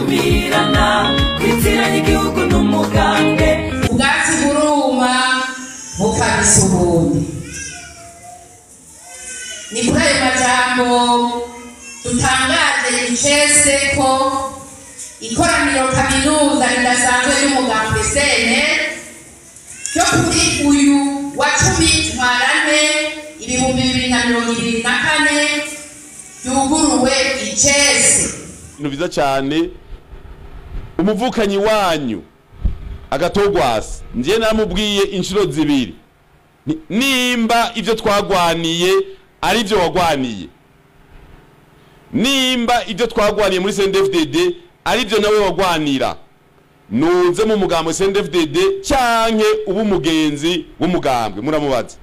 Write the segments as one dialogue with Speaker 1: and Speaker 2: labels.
Speaker 1: gukumirana kwitiranya igihugu n'umugambwe
Speaker 2: ubwatsi buruma bukabisa ubundi ni kuri ayo majambo dutangaje icese ko ikoraniro kaminuza ridasanzwe ry'umugambwe sene ryo kuri uyu wa cumi ntwarane ibihumbi bibiri na mirongo ibiri na kane yuguruwe icese
Speaker 3: ibintu byiza cyane umuvukanyi wanyu agatogwasi njye naramubwiye inshuro zibiri Ni- nimba ibyo twagwaniye ari byo wagwaniye nimba ibyo twagwaniye muri CNDD-FDD ari byo nawe wagwanira nuze mu mugambwe CNDD-FDD cyanke uba umugenzi w'umugambwe muramubaza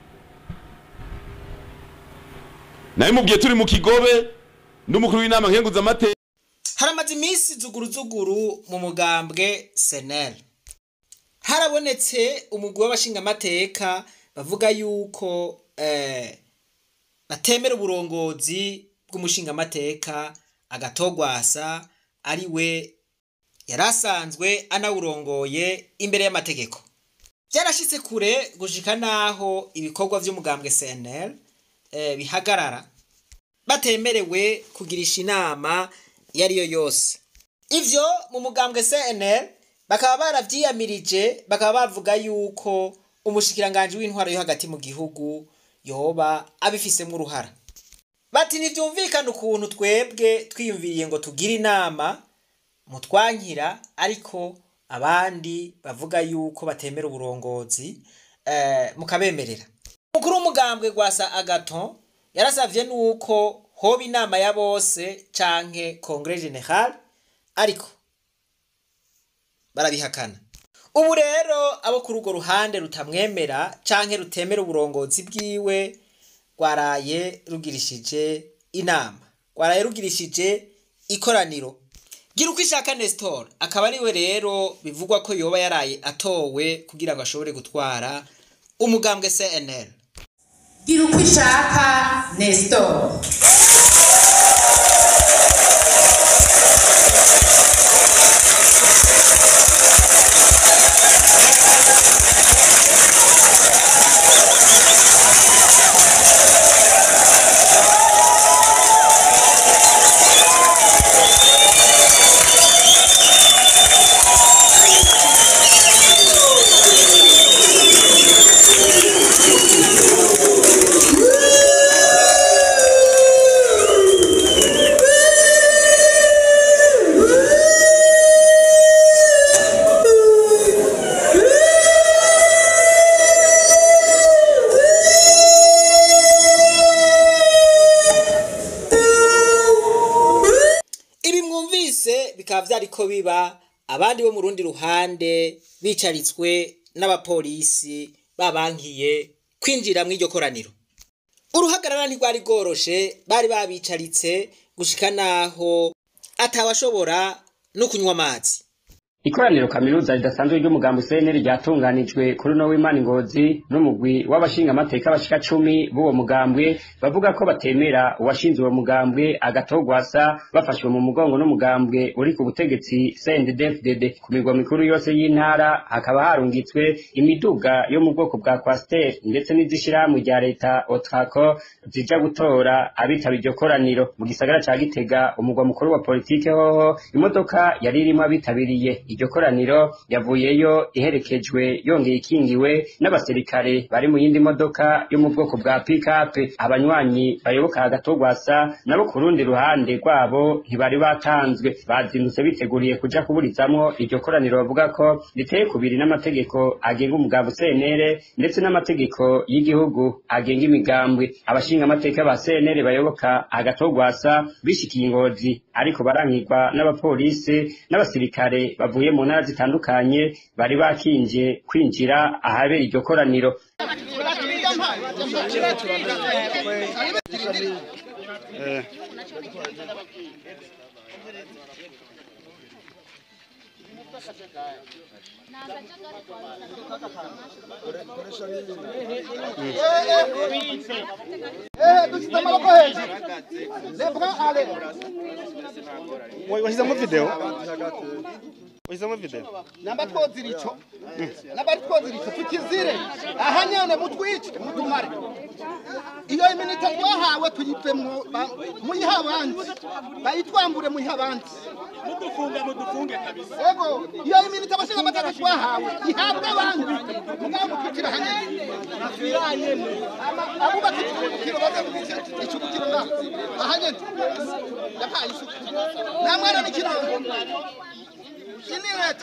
Speaker 3: nawe mubwiye turi mu kigobe n'umukuru w'inama nkenguzamateka
Speaker 4: haramaze iminsi zuguruzuguru mu mugambwe senel harabonetse umugwi w'abashingamateka bavuga yuko eh, batemera uburongozi bw'umushingamateka agatogwasa ari we yari asanzwe anawurongoye imbere y'amategeko byarashitse kure gushika naho ibikorwa by'umugambwe cnl eh, bihagarara batemerewe kugirisha inama iyo ari yo yose ivyo mu mugambwe cnl bakaba baravyiyamirije bakaba bavuga yuko umushikiranganji w'intwaro yo hagati mu gihugu yoba abifisemwo uruhara bati ntivyumvikana ukuntu twebwe twiyumviriye ngo tugire inama mutwankira ariko abandi bavuga yuko batemera uburongozi eh, mukabemerera umukuru w'umugambwe gwasa agaton yarasavye nuko hoba inama ya bose canke congre general ariko barabihakana ubu rero abo kuri urwo ruhande rutamwemera canke rutemera uburongozi bwiwe rwaraye rugirishije inama rwaraye rugirishije ikoraniro gira uko ishaka nestor akaba ariwe rero bivugwa ko yoba yaraye atowe kugira ngo ashobore gutwara umugambwe cnl
Speaker 2: gira uko ishaka nestor
Speaker 4: ibi mwumvise bikaba vyariko biba abandi bo mu rundi ruhande bicaritswe n'abapolisi babankiye kwinjira mw'iryo koraniro uruhagarara ntirwari rworoshe bari babicaritse gushika naho atawashobora no kunywa amazi
Speaker 5: ikoraniro kaminuza ridasanzwe ry'umugambi CNL ryatunganijwe kuri no w'Imana Ngozi n'umugwi w'abashingamateka bashika cumi b'uwo mugambwe bavuga ko batemera uwashinze uwo mugambwe agatogwasa bafashwe mu mugongo n'umugambwe uri ku butegetsi CNDD-FDD ku migwa mikuru yose y'intara hakaba harungitswe imiduga yo mu bwoko bwa Coaster ndetse n'izishirahamwe rya leta Otraco zija gutora abitaba iryo koraniro mu gisagara ca Gitega umugwa mukuru wa politike hoho imodoka yari irimo abitabiriye iryo koraniro yavuyeyo iherekejwe yongeye ikingiwe n'abasirikare bari mu yindi modoka yo mu bwoko bwa pick-up abanywanyi bayoboka agatogwasa nabo ku rundi ruhande rwabo ntibari batanzwe bazindutse biteguriye kuja kuburizamwo iryo koraniro bavuga ko riteye kubiri n'amategeko agenga umugambi CNL ndetse n'amategeko y'igihugu agenga imigambwe abashinga amateka ba CNL bayoboka agatogwasa bishikiye ingozi ariko barankirwa n'abapolisi n'abasirikare bavuye mu ntara zitandukanye bari bakinje kwinjira ahabera iryo koraniro
Speaker 6: dushyize amaboko hejuru lebra ale
Speaker 7: washyizemo videwo washyizemo videwo
Speaker 6: namba twozira icyo nabari twozira icyo tukizire aha nyene mutwice mutumare iyo iminota twahawe tuyivemwo ba- muyihe abandi bayitwambure muyihe abandi mudufunge mudufunge kabisa ego iyo iminota abashinga amateka twahawe ihabwe abandi mugabo mutwikira aha nyene abubaka ikibukiro baze kugica ikibukiro ngaho aha nyene yapaye isuku nta mwana n'ikirango ini leta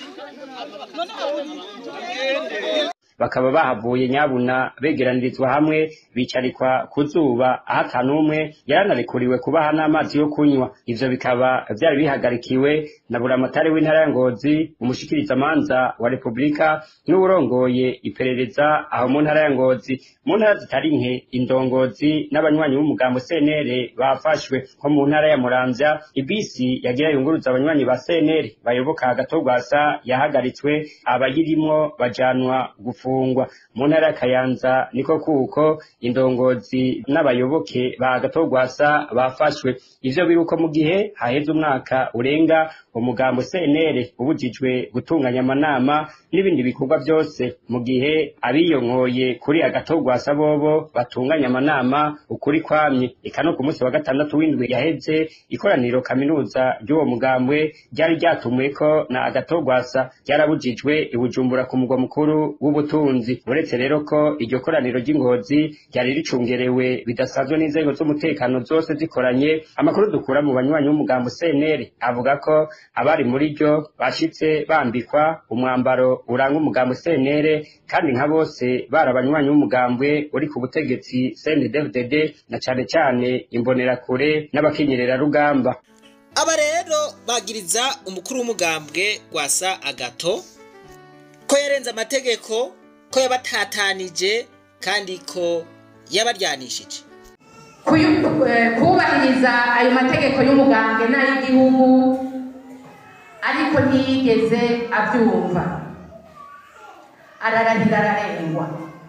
Speaker 5: bakaba bahavuye nyabuna begeranirizwa hamwe bicarikwa ku zuba aho atanumwe yaranarikuriwe kubaha n'amazi yo kunywa ivyo bikaba vyari bihagarikiwe na buramatari w'intara ya ngozi umushikirizamanza wa repubulika n'uwurongoye iperereza aho mu ntara ya ngozi mu ntara zitari nke indongozi n'abanywanyi b'umugambo cnr bafashwe nko mu ntara ya muramvya ibisi yagira yunguruza abanywanyi ba cnr bayoboka agatogwasa yahagaritswe abayirimwo bajanwa gufungwa mu ntara ya kayanza niko kuko indongozi n'abayoboke ba gatogwasa bafashwe ivyo biruko mu gihe haheze umwaka urenga umugambo cnr ubujijwe gutunganya amanama n'ibindi bikorwa byose mu gihe abiyonkoye kuri agatogwasa bobo batunganya amanama ukuri kwamye eka no ku munsi wa gatandatu w'indwi yaheze ikoraniro kaminuza ry'uwo mugambwe ryari ryatumweko na agatogwasa ryarabujijwe i bujumbura ku mugwa mukuru w'ubutunzi uretse rero ko iryo koraniro ry'ingozi ryari ricungerewe bidasanzwe n'inzego z'umutekano zose zikoranye amakuru dukura mu banywanyi b'umugambo cnr avuga ko abari muri ryo bashitse bambikwa umwambaro uranga umugambo cnr kandi nka bose bari abanywanyi b'umugambwe uri ku butegetsi cndfdd na cane cane imbonerakure n'abakenyerera rugamba
Speaker 4: aba rero bagiriza umukuru w'umugambwe gwasa agato ko yarenze amategeko ko yabatatanije kandi ko yabaryanishije
Speaker 2: Kuyu- eh, kubahiriza ayo mategeko y'umugambwe n'ay'igihugu ariko ntiyigeze abyumva ararahira ararengwa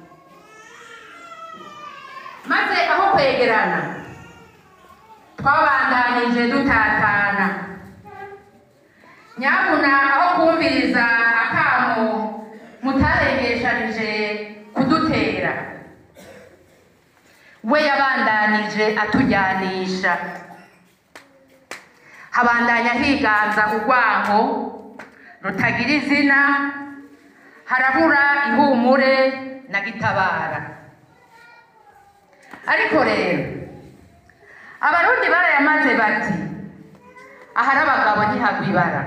Speaker 2: maze aho kwegerana twabandanije dutatana nyabuna aho kumviriza akamo mutarengeshanije kudutera we yabandanije atujyanisha habandanya higanza urwango rutagira izina harabura ihumure na gitabara ariko rero abarundi barayamaze bati ahari abagabo ntihagwa ibara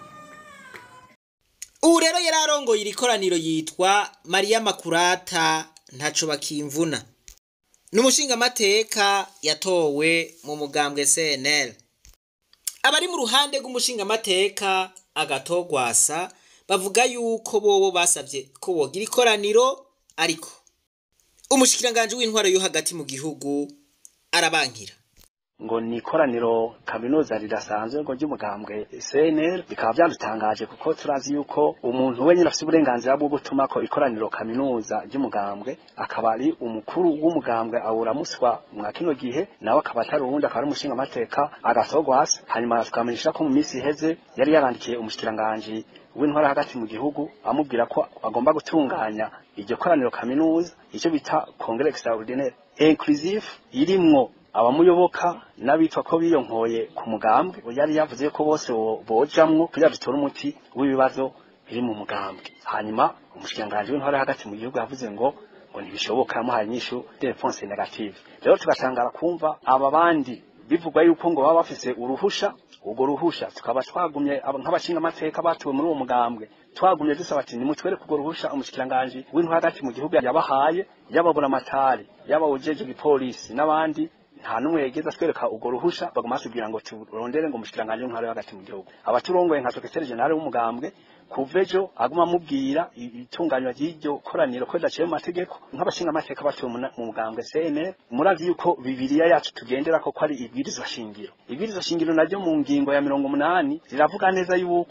Speaker 4: ubu rero yari arongoye iri koraniro yitwa mariya makurata ntaco bakimvuna ni umushingamateka yatowe mu mugambwe cnl abari mu ruhande rw'umushingamateka agatogwasa bavuga yuko bobo basabye ko bogira ikoraniro ariko umushikiranganji w'intwaro yo hagati mu gihugu arabankira
Speaker 7: ngo ni ikoraniro kaminuza ridasanzwe ngo ry'umugambwe CNL bikaba byadutangaje kuko turazi yuko umuntu wenyine afite uburenganzira bwo gutuma ko ikoraniro kaminuza ry'umugambwe akaba ari umukuru w'umugambwe awuramuswa mwa kino gihe nawe akaba atari uwundi akaba ari umushinga amateka agatogwasa hanyuma tukamenyesha ko mu minsi iheze yari yarandikiye umushikiranganji w'intwara hagati mu gihugu amubwira ko agomba gutunganya iryo koraniro kaminuza icyo bita congre extraordinaire inclusive irimwo abamuyoboka n'abitwa ko biyonkoye ku mugambwe yari yavuze ko bose bo- bojamwo kugira dutore umuti w'ibibazo biri mu mugambwe hanyuma umushikiranganji w'intwara hagati mu gihugu yavuze ngo ngo ntibishoboka yamuhaye inyishu de réponse negative rero tugatangara kumva aba bandi bivugwa yuko ngo baba bafise uruhusha urwo ruhusha tukaba twagumye aba- nk'abashingamateka batuwe muri uwo mugambwe twagumye dusaba ati nimutwereke urwo ruhusha umushikiranganji w'intwara hagati mu gihugu yabahaye y'ababuramatari y'abawujeje igipolisi n'abandi nta n'umwe yigeze atwereka urwo ruhusha baguma batubwira ngo turondere ngo umushikiranganji w'intwara yo hagati mu gihugu abaturongoye nka sekreteri generale w'umugambwe kuva ejo aguma amubwira i- itunganywa ry'iryo koraniro ko ridaciye mu mategeko nk'abashingamateka batuwe mu na- mu mugambwe CNL murazi yuko bibiliya yacu tugendera ko ko ari ibwirizwa shingiro ibwirizwa shingiro naryo mu ngingo ya mirongo umunani riravuga neza yuko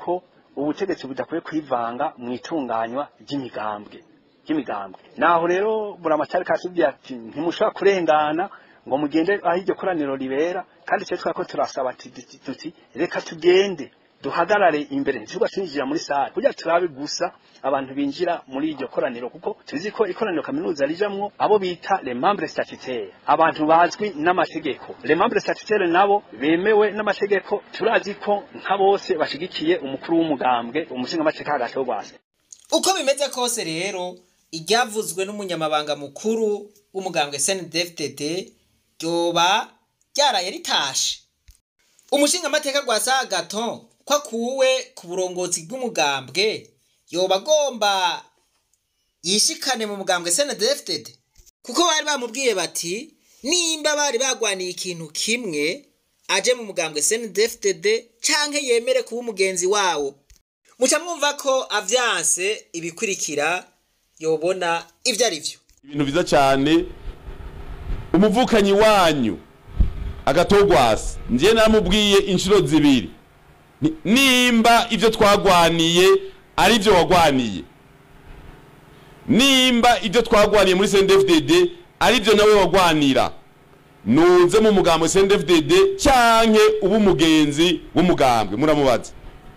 Speaker 7: ubutegetsi budakwiye kwivanga mu itunganywa ry'imigambwe ry'imigambwe naho rero buramatari kasubwiye ati ntimushobora kurengana ngo mugende aho iryo koraniro ribera kandi twe twako turasaba ati duti- tuti reka tugende duhagarare imbere ntitugwa twinjira muri sare kugira turabe gusa abantu binjira muri iryo koraniro kuko tuzi ko ikoraniro kaminuza rijamwo abo bita les membres statutaires abantu bazwi n'amategeko les membres statutaires nabo bemewe n'amategeko turazi ko nka bose bashigikiye umukuru w'umugambwe umushingamateka hagati wo rwase
Speaker 4: uko bimeze kose rero iryavuzwe n'umunyamabanga mukuru w'umugambwe snedfdd ryoba ryaraye ritashe umushingamateka gwa sagaton ko akuwe ku burongozi bw'umugambwe yoba agomba yishikane mu mugambwe snedfdd kuko bari bamubwiye bati nimba bari bagwaniye ikintu kimwe aje mu mugambwe snedfdd canke yemere kuba umugenzi wawo muca mwumva ko avyanse ibikurikira yobona ivyo ari vyo
Speaker 3: ibintu biza cyane umuvukanyi wanyu agatogwasi njye naramubwiye inshuro zibiri Ni- nimba ibyo twagwaniye ari byo wagwaniye nimba ibyo twagwaniye muri CNDD-FDD ari byo nawe wagwanira nuze mu mugambwe CNDD-FDD cyanke uba umugenzi w'umugambwe muramubaza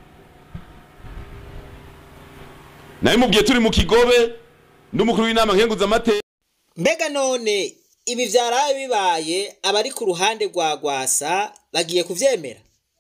Speaker 3: nawe mubwiye turi mu kigobe n'umukuru w'inama nkenguzamateka
Speaker 4: mbega none ibi vyaraye bibaye abari ku ruhande rwa gwasa bagiye kuvyemera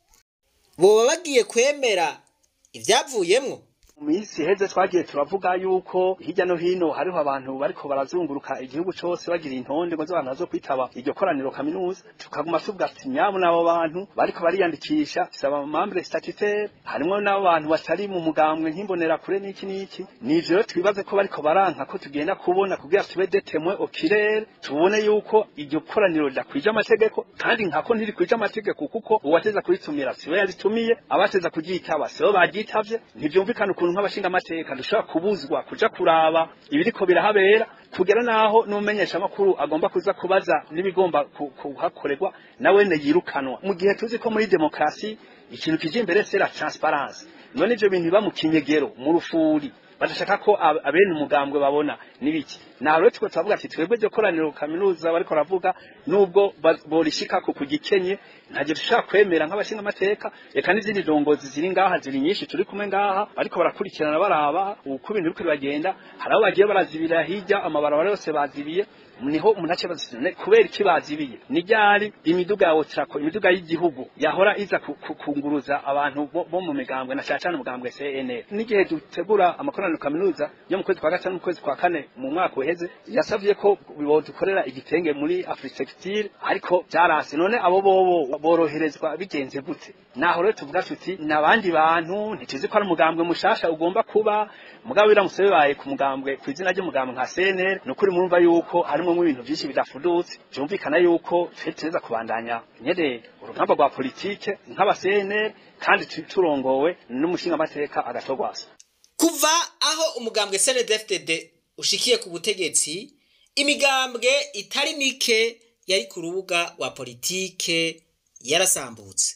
Speaker 4: boba bagiye kwemera ivyavuyemwo
Speaker 7: mu minsi iheze twagiye turavuga yuko hirya no hino hariho abantu bariko barazunguruka igihugu cose bagira intonde ngo z'abantu bazo kwitaba iryo koraniro kaminuza tukaguma tuvuga ati nyamu n'abo bantu bariko bariyandikisha saba membre statutaire harimwo n'abo bantu batari mu mugambwe nk'imbonera kure n'iki n'iki nivyo rero twibaze ko bariko baranka ko tugenda kubona kugira tube detemwe okirere tubone yuko iryo koraniro ridakwije amategeko kandi nkako ntirikwije amategeko kuko uwateza kuritumira siwe yaritumiye abateza kuryitaba sibo baryitavye ntivyumvikana ukuntu nk'abashinga amateka dushobora kubuzwa kuja kuraba ibiriko birahabera kugera naho n'umumenyesha makuru agomba kuza kubaza n'ibigomba ku- kuhakorerwa nawene yirukanwa mu gihe tuzi ko muri demokrasi ikintu kije imbere c'est la transparence none ivyo bintu biba mu kinyegero mu rufuri badashaka ko ab- abene umugambwe babona nibiki naho rero tuko turavuga ati twebwe iryo koraniro kaminuza bariko baravuga nubwo ba- borishikako ku gikenye ntagiye dushaka kwemera nk'abashinga amateka reka n'izindi ndongozi ziri ngaha ziri nyinshi turi kumwe ngaha ariko barakurikirana baraba uko ibintu biriko biragenda hari abo bagiye barazibira hirya amabarabara yose bazibiye niho umuntu ace bazisine kubera iki bazibiye ni ryari imiduga ya otrako imiduga y'igihugu yahora iza ku- ku- kunguruza abantu bo, bo mu migambwe na cyane umugambwe CNL n'igihe dutegura amakoraniro kaminuza yo mu kwezi kwa gatanu mu kwezi kwa kane mu mwaka uheze yasavye ko dukorera igitenge muri Afrisectile ariko byarase none abo bobo boroherezwa bigenze gute naho rero tuvuga tuti nabandi bantu ntituzi ko ari umugambwe mushasha ugomba kuba mugabo biramutse bibaye ku mugambwe ku izina ry'umugambwe nka CNL ni ukuri mwumva yuko harimo ibintu byinshi bidafudutse byumvikana yuko twe tureza kubandanya nyene urugamba rwa politike nk'aba CNL kandi tu- turongowe n'umushingamateka agatogwasa
Speaker 4: kuva aho umugambwe snedfdd ushikiye ku butegetsi imigambwe itari mike yari ku rubuga rwa politike yarasambutse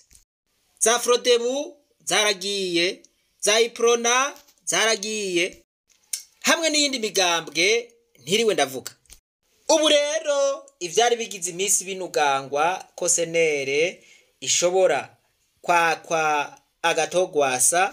Speaker 4: za frodebu zaragiye za iprona zaragiye hamwe n'iyindi migambwe ntiriwe ndavuga ubu rero ivyari bigize iminsi binugangwa ko senere ishobora kwakwa agatogwasa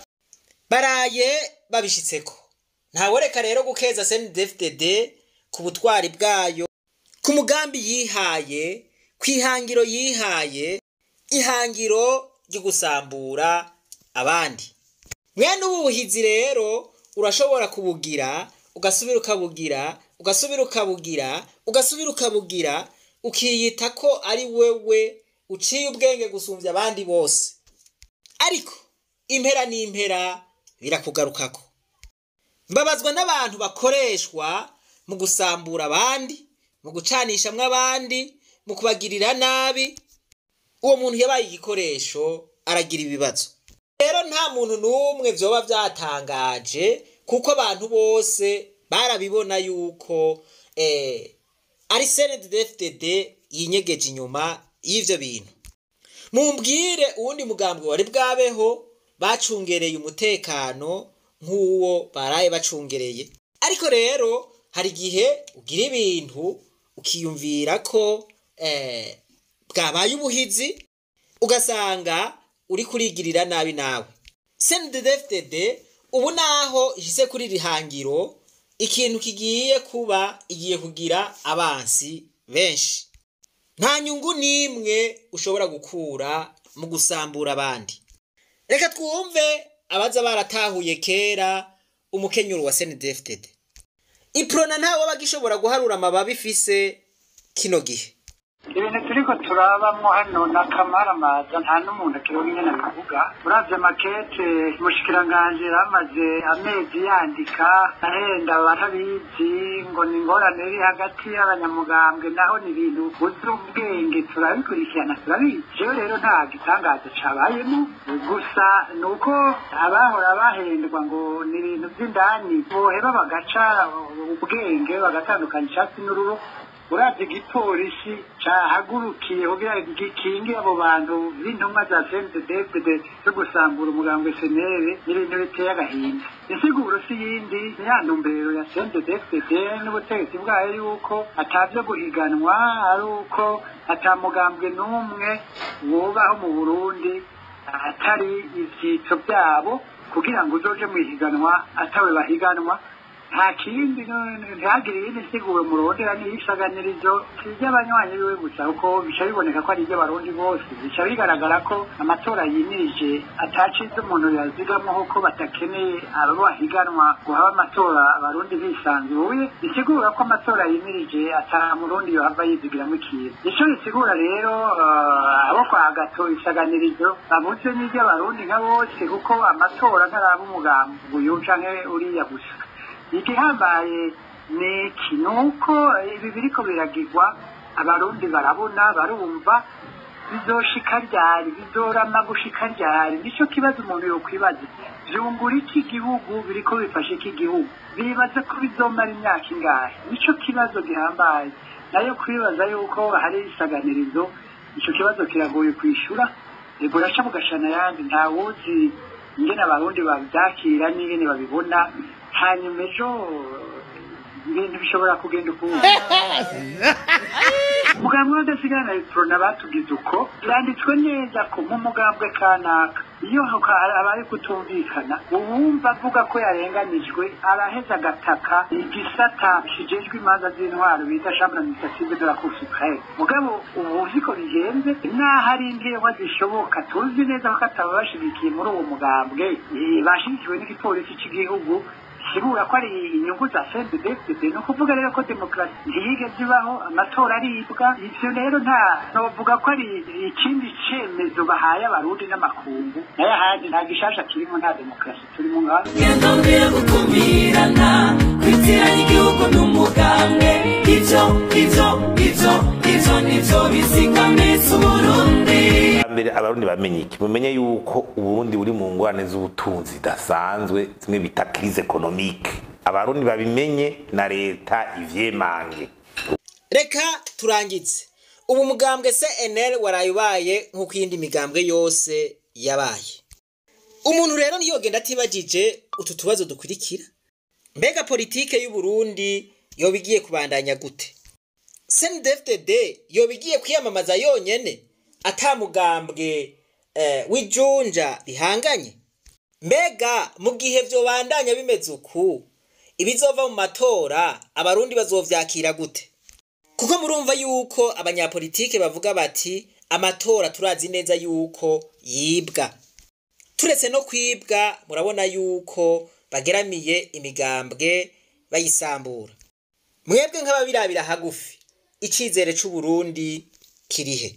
Speaker 4: baraye babishitseko ntaworeka rero gukeza CNDD-FDD ku butwari bwayo ku mugambi yihaye ku ihangiro yihaye ihangiro ryo gusambura abandi mwene ubu buhizi rero urashobora kubugira ugasubira ukabugira ugasubira ukabugira ugasubira ukabugira ukiyita ko ari wewe uciye ubwenge gusumbya abandi bose ariko impera n'impera birakugarukako mbabazwa n'abantu bakoreshwa mu gusambura abandi mu gucanishamwo abandi mu kubagirira nabi uwo muntu yabaye igikoresho aragira ibibazo rero nta muntu n'umwe vyoba vyatangaje kuko abantu bose barabibona yuko eh, ari CNDD-FDD yinyegeje inyuma y'ivyo bintu mumbwire uwundi mugambwe wari bwabeho bacungereye umutekano nk'uwo baraye bacungereye ariko rero hari igihe ugira ibintu ukiyumvira ko eh, bwabaye ubuhizi ugasanga uri kurigirira nabi nawe cndfdd ubu naho ishyize kuri iri hangiro ikintu kigiye kuba igiye kugira abansi benshi nta nyungu n'imwe ushobora gukura mu gusambura abandi reka twumve abaza baratahuye kera umukenyuro wa cndfdd iprona ntawe aba agishobora guharura amababi ifise kino gihe
Speaker 8: ibintu turiko turabamwo hano ni akamaramaza nta n'umuntu akironka ingene akavuga uravye makete umushikiranganji yamaze amezi yandika ahenda batabizi ngo ni ingorane iri hagati y'abanyamugambwe naho ni ibintu uzi ubwenge turabikurikirana turabizi jewe rero nta gitangaza cabayemo gusa ni uko abahora bahendwa ngo ni ibintu vy'indani boheba bagaca ubwenge bagatandukanya icatsi n'ururu uravye igipolisi cahagurukiye kugira gikinge abo bantu b'intumwa za CNDD-FDD zo gusambura umugambo SNL n'ibintu biteye agahinda insiguro si yindi ni ya ntumbero ya CNDD-FDD n'ubutegetsi bwayo yuko atavyo guhiganwa ari uko ata mugambwe n'umwe wubaho mu Burundi atari ivyitso vyabo kugira ngo uzoje mu ihiganwa atawe bahiganwa nta kindi ntihagire iyindi nsiguro murondera n'iyisaganirizo si iry'abanywanyi biwe gusa kuko bica biboneka ko ari iry'abarundi bose bica bigaragara ko amatora yimirije atacize umuntu yazigamo kuko batakeneye abo bahiganwa ngo habe amatora abarundi bisanzuye bisigura ko amatora yimirije ata murundi yohava yizigiramo ikintu ico bisigura rero uh, abo kwa gato isaganirizo babuze n'iry'abarundi nka bose kuko amatora ntaraba umugambi uyu canke uriya gusa igihambaye ni iki ni uko ibi biriko biragirwa abarundi barabona barumva bizoshika ryari bizorama gushika ryari nico kibazo umuntu yokwibaza vyungura iki gihugu biriko bifashe iki gihugu bibaza ko bizomara imyaka ingahe nico kibazo gihambaye nayo kwibaza yuko hari isaganirizo ico kibazo kiragoye kwishura buraca bugashana yandi ntawuzi ingene abarundi bavyakira n'ingene babibona hanyuma ejo ibintu bishobora kugenda ukundi umugambwe w'adasigana na electrona batugize uko byanditswe neza ko mu mugambwe kanaka iyo abaye kutumvikana uwumva avuga ko yarenganijwe araheza agataka igisata kijejwe imanza z'intwaro bita chambre administrative de la cour supreme mugabo ubu uzi ko bigenze naho ari inkewa zishoboka tuzi neza ko ataba bashigikiye muri uwo mugambwe bashigikiwe n'igipolisi cy'igihugu sigura ko ari inyungu za CNDD-FDD ni ukuvuga rero ko demokarasi ntiyigeze ibaho amatora aribwa ivyo rero nta novuga ko ari ikindi cemezo bahaye abarundi n'amakungu nayo ahandi nta gishasha kirimo nta demokarasi turimo ngaho
Speaker 1: genda mbere gukumirana kwitiranya igihugu n'umugambwe ivyo ivyo ivyo ivyo nivyo bizigamisa uburundi
Speaker 9: mbere abarundi bamenye iki mumenye yuko uburundi buri mu ngorane z'ubutunzi zidasanzwe zimwe bita crise economique abarundi babimenye na leta ivyemange
Speaker 4: reka turangize ubu mugambwe cnl waraye ubaye nk'uko iyindi migambwe yose yabaye umuntu rero niyogenda atibagije utu tubazo dukurikira mbega politike y'uburundi yoba igiye kubandanya gute cndfdd yoba igiye kwiyamamaza yonyene atamugambwe eh, w'ijunja rihanganye mbega mu gihe vyobandanya bimeze uku ibizova mu matora abarundi bazovyakira gute kuko murumva yuko abanyapolitike bavuga bati amatora turazi neza yuko yibwa turetse no kwibwa murabona yuko bageramiye imigambwe bayisambura mwebwe nk'ababirabira hagufi icizere c'uburundi kirihe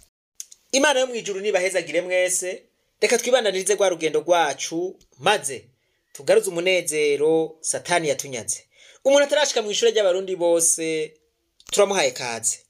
Speaker 4: imana yo mwijuru nibahezagire mwese reka twibandanirize rwa rugendo rwacu maze tugaruze umunezero satani yatunyaze umuntu atarashika mu ishure ry'abarundi bose turamuhaye kaze